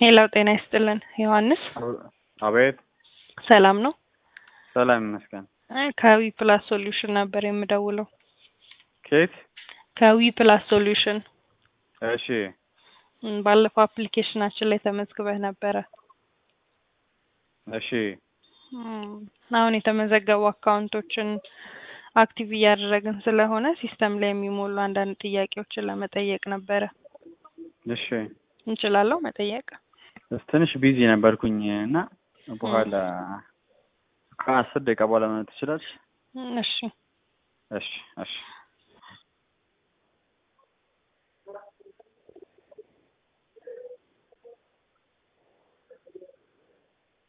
ሄላው ጤና ይስጥልን ዮሐንስ አቤት ሰላም ነው? ሰላም ይመስገን። አይ ከዊ ፕላስ ሶሉሽን ነበር የምደውለው። ኬት? ከዊ ፕላስ ሶሉሽን እሺ እም፣ ባለፈው አፕሊኬሽናችን ላይ ተመዝግበህ ነበረ። እሺ እም፣ አሁን የተመዘገቡ አካውንቶችን አክቲቭ እያደረግን ስለሆነ ሲስተም ላይ የሚሞሉ አንዳንድ ጥያቄዎችን ለመጠየቅ ነበረ። እሺ እንችላለሁ መጠየቅ? ትንሽ ቢዚ ነበርኩኝ እና በኋላ ከአስር ደቂቃ በኋላ ማለት ትችላለሽ? እሺ እሺ እሺ